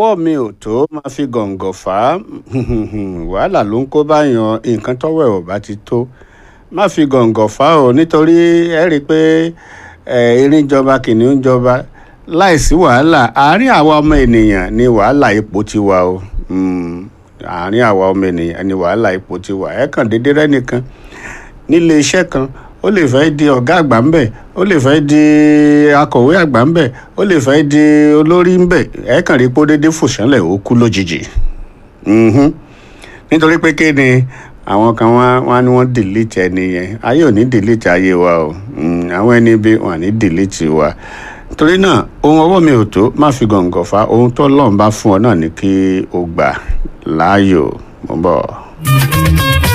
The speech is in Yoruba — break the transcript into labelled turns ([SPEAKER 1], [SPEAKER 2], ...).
[SPEAKER 1] ọwọ́ mi ò tó máa fi gọ̀ǹgọ̀ fà á wàhálà ló ń kó báyàn nǹkan tọ́wọ́ ẹ̀ ò bá ti tó má fi gọ̀ǹgọ̀ fà á o nítorí ẹ rí i pé erin jọba kìnìún jọba láìsí wàhálà àárín àwa ọmọ ènìyàn ni wàhálà ipò ti wà o àárín àwa ọmọ ènìyàn ni wàhálà ipò ti wà ẹ kàn déédéé rẹ́nìkan nílé iṣẹ́ kan ó lè fẹ́ di ọ̀gá àgbà ń bẹ̀ ó lè fẹ́ di akọ̀wé àgbà ń bẹ̀ ó lè fẹ́ di olórí ń bẹ̀ ẹ kàn rí pé ó déédéé fòṣánlẹ̀ ó kú lójijì nítorí pé kí ni àwọn kan wá wá ní wọ́n delete ẹni yẹn ayé ò ní delete ayé wa o àwọn ẹni bí wọn à ní delete wa torí náà ohun ọwọ́ mi ò tó má fi gọ̀ǹgọ̀ fa ohun tó lọ́n bá fún ọ náà ní kí o gbà láàyò mo ń bọ̀.